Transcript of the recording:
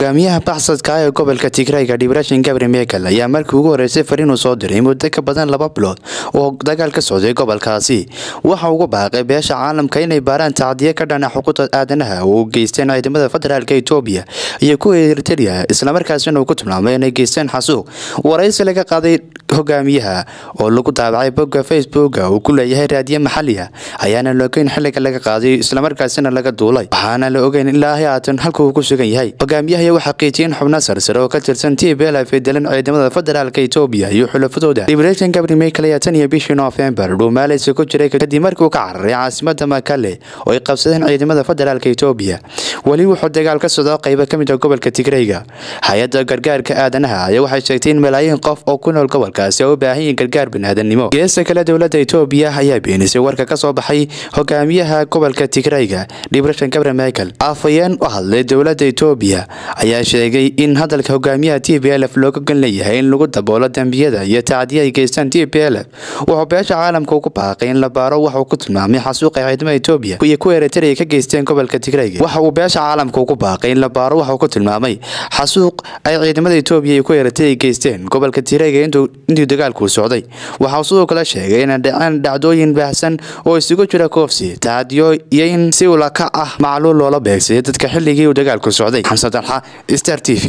hogaamiyaha baxsadka ee gobolka tigrayga dhibrashin gabri mekel ayaa markii ugu horeysay fariinuu soo diray muddo ka badan laba bilood oo dagaal ka socday gobolkaasi waxa ugu baaqay beesha caalamka inay baaraan tacdiye ka dhana xuquuqda aadanaha oo u geysteen ciidamada federaalka etoobiya iyo kuwa eriteria islamarkaasina uu ku tilmaamay inay geysteen xasuuq waraysi laga qaaday hogaamiyaha oo lagu daabacay bogga facebooka uu ku leeyahay raadiye maxaliya ayaana la ogeyn xiliga laga qaaday islamarkaasina laga duulay waxaana la ogeyn ilaa haatan halka uu ku sugan yahay hogaamiyaha ayaa waxaa qiijiyeen xubno sarsare oo ka tirsan t b l f ee dalan ciidamada federaalka etoobiya iyo xulafadooda liberation gabri michael ayaa tan iyo bishii noofembar dhuumaaleysa ku jiray kadib markii uu ka cararay caasimada makale oo ay qabsadeen ciidamada federaalka etoobiya weli wuxuu dagaal ka socdo qaybo ka mid ah gobolka tigrayga hay-adda gargaarka aadanaha ayaa waxay sheegtay in malaayiin qof oo ku nool gobolkaasi oo u baahan yihiin gargaar biniaadanimo geesta kale dowladda etoobiya ayaa beenisay warka ka soo baxay hogaamiyaha gobolka tigrayga dhibrashan gabre michael afhayeen u hadlay dowladda etoobiya ayaa sheegay in hadalka hogaamiyaha t b l f looga gan leeyahay in lagu daboolo dembiyada iyo tacdiya ay geystaan t b l f wuxuu beesha caalamka ugu baaqay in la baaro waxauu ku tilmaamay xasuuqa ciidamada etoobiya iyo kuwa eritrea ka geysteen gobolka tigrayga waxa uu beesha caalamka ugu baaqay in la baaro waxauu ku tilmaamay xasuuq ay ciidamada etoobiya iyo kuwa eritrea geysteen gobolka tigrayga intii dagaalkuu socday waxauu sidoo kale sheegay inay dhaceen dhacdooyin baahsan oo isugu jira koofsi tacdiyo iyo in si ulaka ah macluul loola beegsaday dadka xilligii uu dagaalku socday xamse dalxa star t v